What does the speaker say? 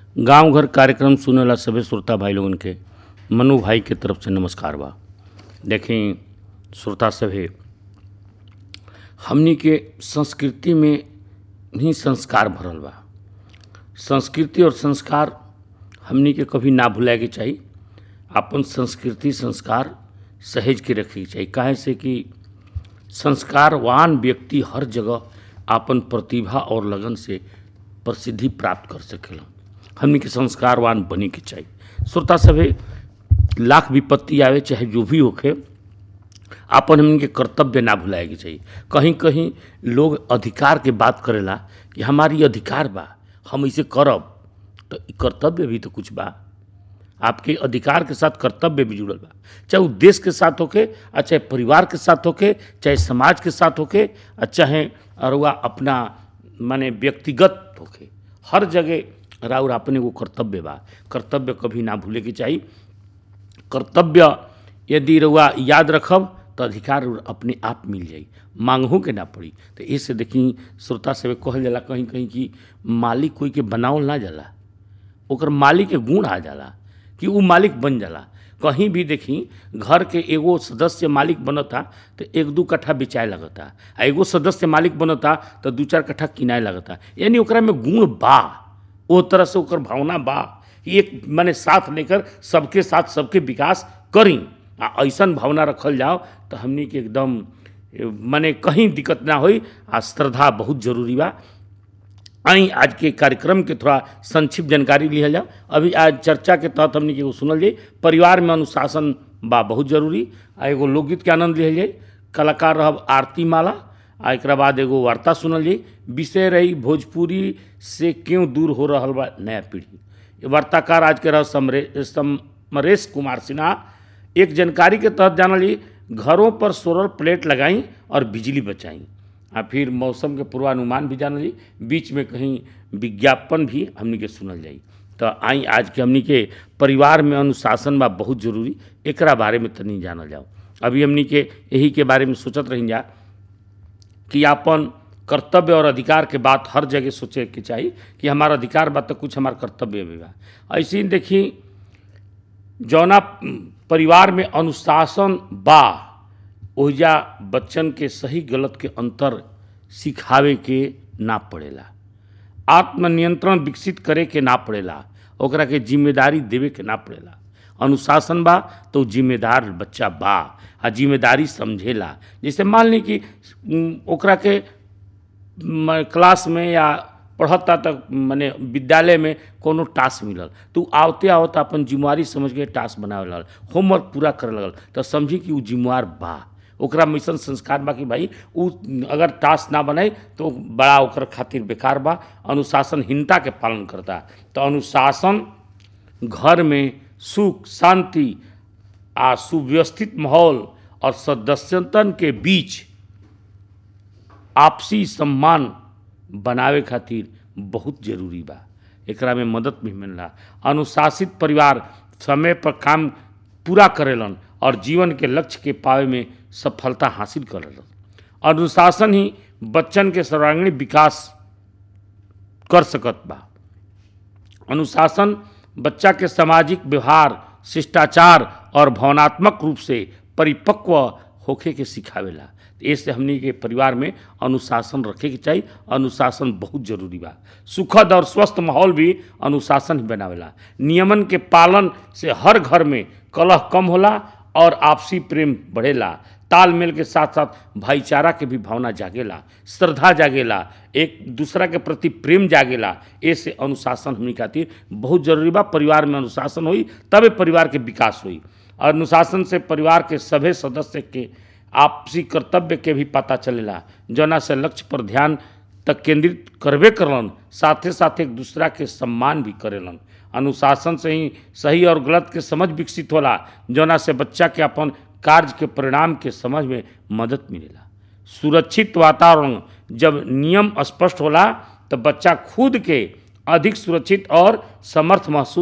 गांव घर कार्यक्रम सुनेला सभे श्रोता भाई लोगन के मनु भाई के तरफ से नमस्कार बा देखें श्रोता सभे हमनी के संस्कृति में ही संस्कार भरल बा संस्कृति और संस्कार हमनी के कभी ना भुलाए के चाही अपन संस्कृति संस्कार सहेज के रखे के चाही काहे से कि संस्कारवान व्यक्ति हर जगह आपन प्रतिभा और लगन से प्रसिद्धि प्राप्त कर सकेला हमनी के संस्कारवान बने के चाहिए श्रोता सभे लाख विपत्ति आवे चाहे जो भी होखे आपन हमनी के कर्तव्य ना भुलाए के चाहिए कहीं कहीं लोग अधिकार के बात करेला कि हमारी अधिकार बा हम इसे करब तो ई कर्तव्य भी तो कुछ बा आपके अधिकार के साथ कर्तव्य भी जुड़ल बा चाहे वो देश के साथ होके आ चाहे परिवार के साथ होके चाहे समाज के साथ होके आ चाहे अरुआ अपना माने व्यक्तिगत होके हर जगह राउर अपने वो कर्तव्य बा कर्तव्य कभी ना भूले के चाहिए कर्तव्य यदि रउआ याद रखब तो अधिकार अपने आप मिल जाई मांगहू के ना पड़ी तो इससे देखी श्रोता से कहल जाला कहीं कहीं कि मालिक कोई के बनावल ना जाला ओकर मालिक के गुण आ जाला कि उ मालिक बन जाला कहीं भी देखी घर के एगो सदस्य मालिक बनता तो एक दू कट्ठा बेचाए लगता आ एगो सदस्य मालिक बनता तो दू चार कट्ठा किनाए लगता यानी ओकरा में गुण बा ओ तरह से ओकर भावना बा कि एक माने साथ लेकर सबके साथ सबके विकास करी आ ऐसन भावना रखल जाओ तो हमनी के एकदम माने कहीं दिक्कत ना होई आ श्रद्धा बहुत जरूरी बा आई आज के कार्यक्रम के थोड़ा संक्षिप्त जानकारी लिहल जाओ अभी आज चर्चा के तहत हमने के एगो सुनल जाई परिवार में अनुशासन बा बहुत जरूरी आ एगो लोकगीत के आनंद लिहल जाई कलाकार रहब आरती माला आ एक बाद एगो वार्ता सुनल जाई विषय रही भोजपुरी से क्यों दूर हो रहा बा नया पीढ़ी ये वार्ताकार आज के रह समरे समरेश कुमार सिन्हा एक जानकारी के तहत जानल जाई घरों पर सोलर प्लेट लगाई और बिजली बचाई आ फिर मौसम के पूर्वानुमान भी जानल जाई बीच में कहीं विज्ञापन भी हमनी के सुनल जाई तो आई आज के हमनी के परिवार में अनुशासन बा बहुत जरूरी एकरा बारे में तनी जानल जाओ अभी हमनी के यही के बारे में सोचत रही जा कि आपन कर्तव्य और अधिकार के बात हर जगह सोचे के चाहिए कि हमारा अधिकार बा तो कुछ हमारा कर्तव्य भी बा ऐसे ही देखी जौना परिवार में अनुशासन बा ओहिजा बच्चन के सही गलत के अंतर सिखावे के ना पड़ेला आत्मनियंत्रण विकसित करे के ना पड़ेला ओकरा के जिम्मेदारी देवे के ना पड़ेला अनुशासन बा तो जिम्मेदार बच्चा बा आ जिम्मेदारी समझेला जैसे मान ली कि ओकरा के क्लास में या पढ़ता तक मने विद्यालय में कोनो टास्क मिलल तो आवते आवत अपन जिम्मेवारी समझ के टास्क बनावे लगल होमवर्क पूरा करे लगल तो समझी कि उ जिम्मेवार बा ओकरा में ऐसा संस्कार बा कि भाई उ अगर टास्क ना बनाई तो बड़ा ओकर खातिर बेकार बा अनुशासनहीनता के पालन करता तो अनुशासन घर में सुख शांति आ सुव्यवस्थित माहौल और सदस्यतन के बीच आपसी सम्मान बनावे खातिर बहुत जरूरी बा एकरा में मदद भी मिलला अनुशासित परिवार समय पर काम पूरा करेलन और जीवन के लक्ष्य के पावे में सफलता हासिल करेलन अनुशासन ही बच्चन के सर्वांगीण विकास कर सकत बा अनुशासन बच्चा के सामाजिक व्यवहार शिष्टाचार और भावनात्मक रूप से परिपक्व होखे के सिखावेला ऐसे हमनी के परिवार में अनुशासन रखे के चाहिए अनुशासन बहुत जरूरी बा सुखद और स्वस्थ माहौल भी अनुशासन ही बनावेला नियमन के पालन से हर घर में कलह कम होला और आपसी प्रेम बढ़ेला तालमेल के साथ साथ भाईचारा के भी भावना जागेला श्रद्धा जागेला एक दूसरा के प्रति प्रेम जागेला ऐसे अनुशासन हमनी खातिर बहुत जरूरी बा परिवार में अनुशासन होई तबे परिवार के विकास होई अनुशासन से परिवार के सभे सदस्य के आपसी कर्तव्य के भी पता चलेला जना से लक्ष्य पर ध्यान तक केंद्रित करबे करलन साथे साथ एक दूसरा के सम्मान भी करेलन अनुशासन से ही सही और गलत के समझ विकसित होला जना से बच्चा के अपन कार्य के परिणाम के समझ में मदद मिलेला सुरक्षित वातावरण जब नियम स्पष्ट होला तो बच्चा खुद के अधिक सुरक्षित और समर्थ महसूस